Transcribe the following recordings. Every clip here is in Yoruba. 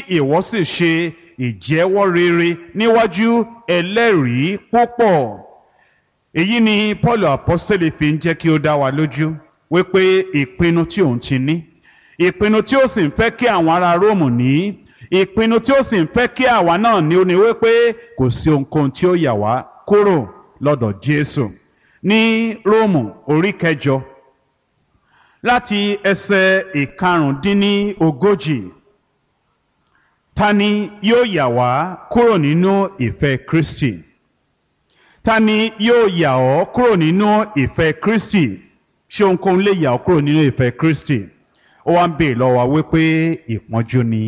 ìwọ sì ṣe ìjẹ́wọ́ rere níwájú ẹlẹ́rìí púpọ̀ èyí ni paul apostole fi ń jẹ́ kí ó dá wa lójú wípé ìpinnu tí òun ti ní ìpinnu tí ó sì ń fẹ́ kí àwọn ará róòmù ní ìpinnu tí ó sì ń fẹ́ kí àwa náà ní ó ní wípé kò sí ohunkóhun tí ó yà wá kúrò lọ́dọ̀ jésù ní róòmù orí kẹjọ láti ẹsẹ̀ ìkarùndínlógójì ta ni yóò yà wá kúrò nínú ìfẹ́ kristi ta ni yóò yà ọ́ kúrò nínú ìfẹ́ kristi ṣé ohunkóhun lè yà ọ́ kúrò nínú ìfẹ́ kristi ó wá ń bèè lọ́wọ́ wípé ìpọ́njú ni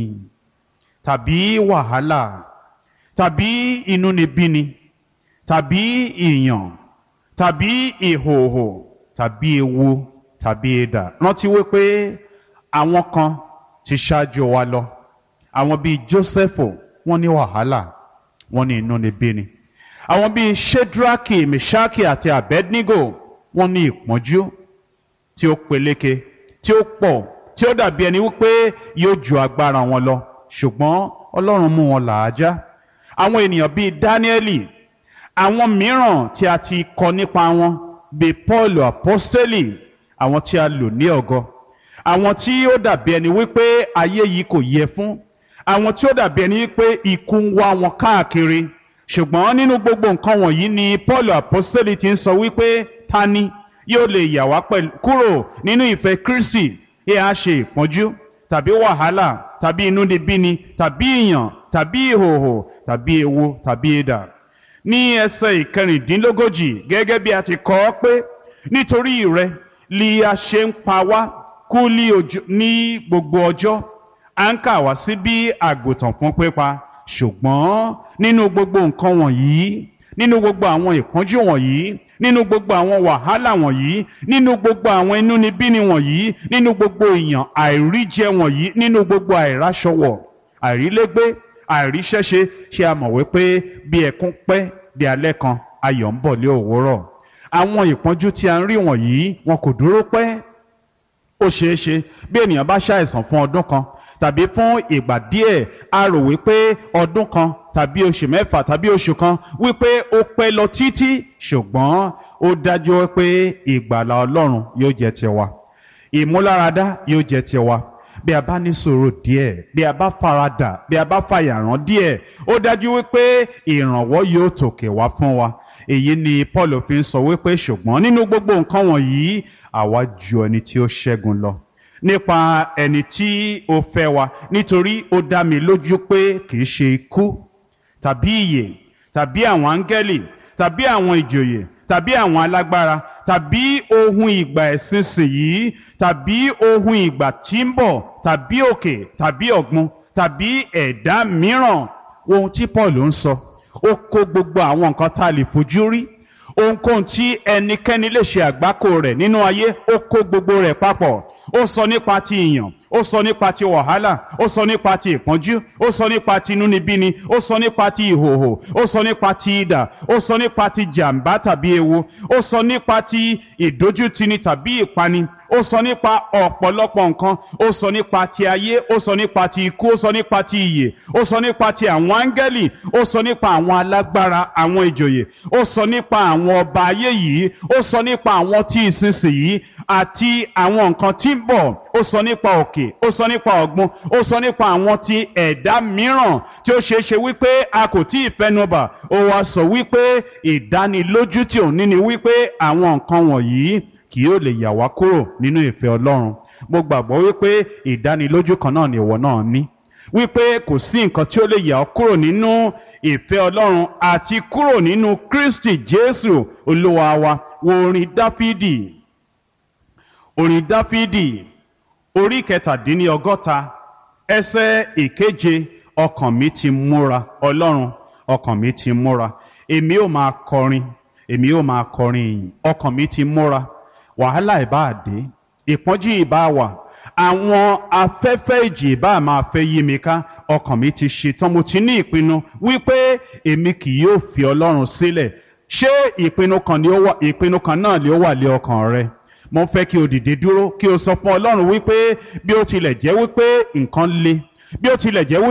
tàbí wàhálà tàbí inúnibíni tàbí ìyàn tàbí ìhòòhò tàbí ewu tàbí idà rántí wípé àwọn kan ti ṣáájú wa lọ àwọn bíi jósẹ́fù wọ́n ní wàhálà wọ́n ní inúnibíni àwọn bíi shedraki meshaki àti abednego wọ́n ní ìpọ́njú tí ó peléke tí ó pọ̀ tí ó dàbí ẹni wípé yóò ju agbára wọn lọ ṣùgbọ́n ọlọ́run mú wọn làájá àwọn ènìyàn bíi dáníẹ́lì àwọn mìíràn tí a ti kọ nípa wọn bíi paul apostoli àwọn tí a lò ní ọ̀gọ àwọn tí ó dàbí ẹni wípé ayé yìí kò yẹ fún àwọn tí ó dàbí ẹni wípé ikú ń wá wọn káàkiri ṣùgbọ́n nínú gbogbo nǹkan wọ̀nyí ni paul apostoli ti ń sọ wípé ta ni yóò lè yà wá kúrò nínú ìfẹ́ kristi ẹ á ṣe ìpọ́njú tàbí wàhálà tàbí inúnibíni tàbí ìyàn tàbí ìhòòhò tàbí ewu tàbí idà ní ẹsẹ̀ ìkẹrìndínlógójì gẹ́gẹ́ bí a ti kọ ọ́ pé nítorí rẹ li a ṣe ń pa wá kú ní gbogbo ọjọ́ à ń kà wá sí bí àgùntàn fún pípa ṣùgbọ́n nínú gbogbo nǹkan wọ̀nyí nínú gbogbo àwọn ìpọ́njú wọ̀nyí nínú gbogbo àwọn wàhálà wọ̀nyí nínú gbogbo àwọn inúnibíni wọ̀nyí nínú gbogbo ìyàn àìríjẹ wọ̀nyí nínú gbogbo àìráṣọwọ̀ àìrílégbé àìríṣẹ́ṣe ṣé a mọ̀ wípé bí ẹkún pẹ́ di alẹ́ kan ayọ̀ ń bọ̀ lé òwúrọ̀ àwọn ìpọ́njú tí a ń rí wọ̀nyí wọn kò dúró pẹ́ ó ṣeé ṣe bí ènìyàn bá ṣàìsàn fún ọdún kan tàbí fún ìgbà díẹ̀ a rò wípé ọdún kan tàbí oṣù mẹ́fà tàbí oṣù kan wípé ó pẹ́ lọ títí ṣùgbọ́n ó dájú pé ìgbàlà ọlọ́run yóò jẹ́ tiwa ìmúláradá yóò jẹ́ tiwa bí a bá ní sùúrù díẹ̀ bí a bá faradà bí a bá fàyàrán díẹ̀ ó dájú wípé ìrànwọ́ yóò tòkè wá fún wa èyí ni paul fi ń sọ wípé ṣùgbọ́n nínú gbogbo nǹkan wọ̀nyí àwa ju ẹni tí ó ṣẹ́gun lọ nípa ẹni tí ó fẹ́ wa nítorí ó dá mi lójú pé kì í ṣe ikú tàbí ìyè tàbí àwọn áńgẹ́lì tàbí àwọn ìjòyè tàbí àwọn alágbára tàbí ohun ìgbà ìsinsìnyí tàbí ohun ìgbà tí ń bọ̀ tàbí òkè tàbí ọ̀gbun tàbí ẹ̀dá mìíràn ohun tí paul ń sọ ó kó gbogbo àwọn nǹkan tá a lè fojú rí ohunkóhun tí ẹnikẹ́ni lè ṣe àgbákò rẹ̀ nínú ayé ó kó gbogbo rẹ̀ papọ̀ ó sọ nípa ti ìyàn ó sọ nípa ti wàhálà ó sọ nípa ti ìpọ́njú ó sọ nípa ti inúnibíni ó sọ nípa ti ìhòhò ó sọ nípa ti idà ó sọ nípa ti jàǹbá tàbí ewu ó sọ nípa ti ìdójútini tàbí ìpani ó sọ nípa ọ̀pọ̀lọpọ̀ nǹkan ó sọ nípa ti ayé ó sọ nípa ti ikú ó sọ nípa ti ìyè ó sọ nípa ti àwọn áńgẹ́lì ó sọ nípa àwọn alágbára àwọn ìjòyè ó sọ nípa àwọn ọba ayé yìí ó sọ nípa àwọn tí ìsinsìnyí àti àwọn nǹkan tí ń bọ̀ ó sọ nípa òkè ó sọ nípa ọ̀gbun ó sọ nípa àwọn ti ẹ̀dá mìíràn tí ó ṣeé ṣe wípé a kò tí ì fẹnubà ó wá sọ wípé ìdánilójú tí òun ní ni wípé àwọn nǹkan wọ̀nyí kì yóò lè yà wá kúrò nínú ìfẹ́ ọlọ́run mo gbàgbọ́ wípé ìdánilójú kan náà ni ìwọ náà ní wípé kò sí nǹkan tí ó lè yà ọ́ kúrò nínú ìfẹ́ ọlọ́run àti kúrò nínú kristi jésù olúwa wa wo orin dáfídì orin dáfídì orí kẹtàdínlọ́gọ́ta ẹsẹ̀ ìkeje ọkàn mi ti múra ọlọ́run ọkàn mi ti múra èmi ò máa kọrin èmi ò máa kọrin ìyìn ọkàn mi ti múra wàhálà ìbá dé ìpọ́njú ìbá wà àwọn afẹ́fẹ́ ìjì ìbá máa fẹ́ yí mi ká ọkàn mi ti ṣetán mo ti ní ìpinnu wípé èmi kì yóò fi ọlọ́run sílẹ̀ ṣé ìpinnu kan ni ó wà ìpinnu kan náà ni ó wà lé ọkàn rẹ mo fẹ́ kí o dìde dúró kí o sọ fún ọlọ́run wípé bí ó tilẹ̀ jẹ́ wípé nǹkan le bí ó tilẹ̀ jẹ́ wípé.